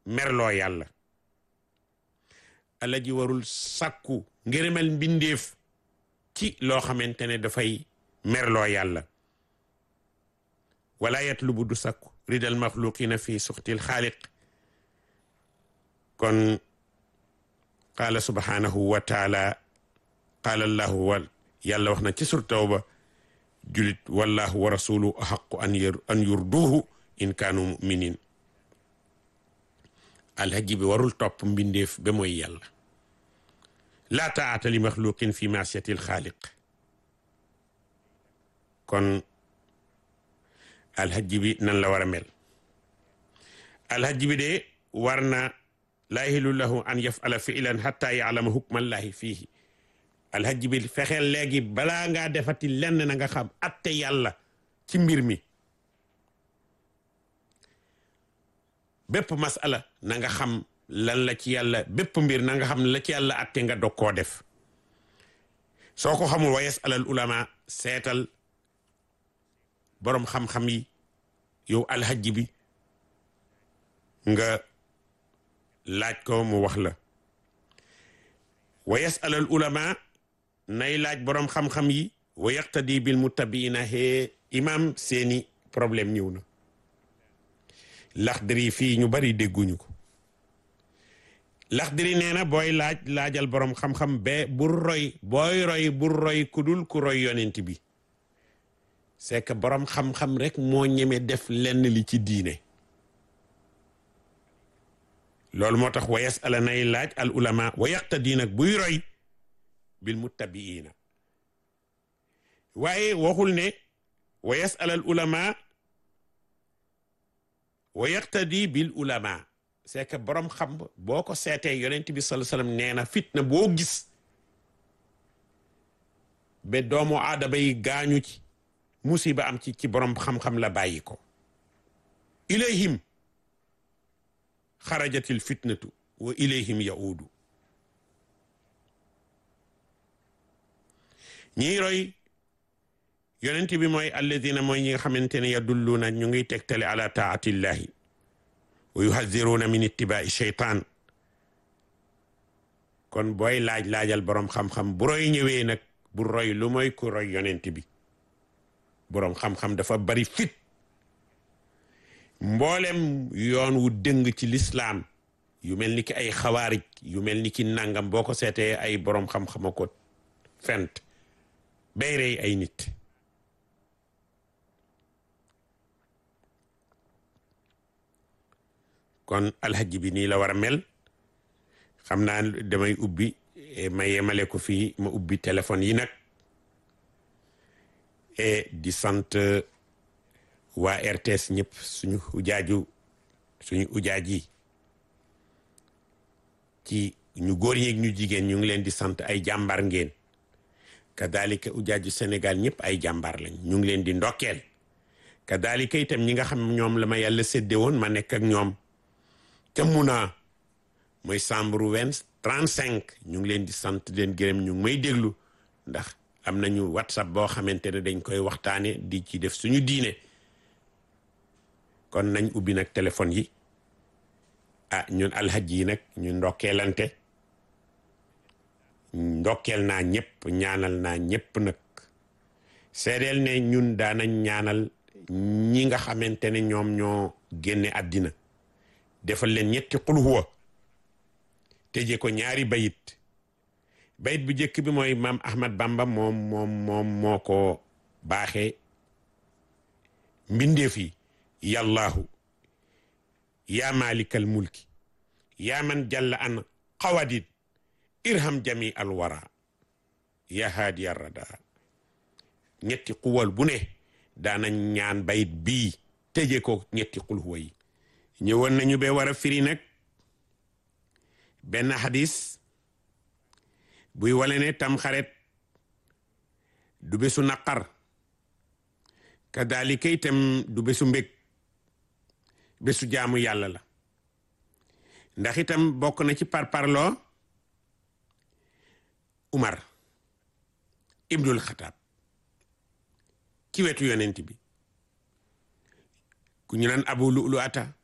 merloo yàlla ala ji warul sàkku ngërëmal mbindeef ci loo xamante ne dafay merloo yàlla wala yatlubu du sàkku ridal maxluqina fi suxtil xaaliq kon qaala subhanahu wa taala qaala allahu wa yàlla wax na ci sur tawba julit wallahu wa rasuluhu axaqu an yur an yurduhu in kaanu muminin alhaji bi warul topp mbindeef ba mooy yàlla laa taata li maxluqin fi maasiyati alxaaliq kon alhaji bi nan la war a mel alhaji bi de war na laa yahilu lahu an yafala filan xatta yaalama hukmallahi fiihi alhaji bi fexeel léegi balaa ngaa defati lenn na nga xam atte yàlla ci mbir mi bépp masala na nga xam lan la ci yàlla bépp mbir na nga xam la ci yàlla atte nga dog koo def soo ko xamul wa yasalal ulama seetal boroom xam-xam yi yow alhaji bi nga laaj ko mu wax la wa yasalal ulama nay laaj boroom xam-xam yi wa yaqtadi bil muttabiina hee imam seeni problème ñëw na laxdari fii ñu bari dégguñu ko laxdari nee na booy laaj laajal boroom xam-xam be bul roy booy roy bul roy ku dul ku roy yonent bi c'est que boroom xam-xam rek moo ñeme def lenn li ci diine loolu moo tax wa yasala nay laaj al ulama wa yaqtadi nag buy roy bil muttabiina waaye waxul ne wa yasala al ulama wa yaqtadi bil ulama c'est que borom xam boo ko seetee yonent bi sallallahu alayhi wasallam nee na fitna boo gis ba doomu aadama yi gaañu ci musiba am ci ci borom xam-xam la bàyyi ko ilayhim xarajatil fitnatu wa ilayhim yaudu ñiy roy yonent bi mooy alladina mooy ñi nga xamante ne yadulluuna ñu ngi tegtale ala taatillahi wa yuhadiruuna min ittibaai sheytaan kon booy laaj laajal boroom xam-xam bu roy ñëwee nag bu roy lu mooy ku roy yonent bi boroom xam-xam dafa bari fit mboolem yoon wu dëng ci lislaam yu mel ni ki ay xawaarij yu mel ni ki nangam boo ko seetee ay boroom xam-xama ko fent bay rey ay nit kon alhaji bi nii la war a mel xam naa damay ubbi ma yemale ko fii ma ubbi téléphone yi nag et di sant waa RTS ñëpp suñu ujaaju suñu ujaaj yi ci ñu góor ñeeg ñu jigéen ñu ngi leen di sant ay jàmbar ngeen kadalika ujaaju Sénégal ñëpp ay jàmbar lañ ñu ngi leen di ndokkeel kadalika itam ñi nga xam ñoom la ma yàlla sédde woon ma nekk ak ñoom ca Muna mooy chambre vingt trente cinq ñu ngi leen di sant leen gërëm ñu ngi may déglu ndax am nañu whatsapp boo xamante ne dañ koy waxtaane di ci def suñu diine kon nañ ubbi nag téléphone yi ah ñun alxaj yi nag ñu ndokkeelante ndokkeel naa ñëpp ñaanal naa ñëpp nag seedeel ne ñun daanañ ñaanal ñi nga xamante ne ñoom ñoo génne àddina defal leen ñetti xul huwa tëje ko ñaari bayit bayit bu njëkk bi mooy maam Ahmad Bamba moom moom moom moo ko baaxee mbindeef yi yàllaahu yaa maalikal mulki yaa man jalla an xawadin irham jami al wara yaa haadi arrada ñetti xuwal bu ne daana ñaan bayit bii tëje ko ñetti xul huwa yi ñëwoon nañu be war a firi nag benn xadis buy wale ne tam xaret du bésu naqar kadalika itam du bésu mbég bésu jaamu yàlla la ndax itam bokk na ci parparloo Umar ibnul Xataab ci wetu yonent bi ku ñu naan Abu Lu'lu ata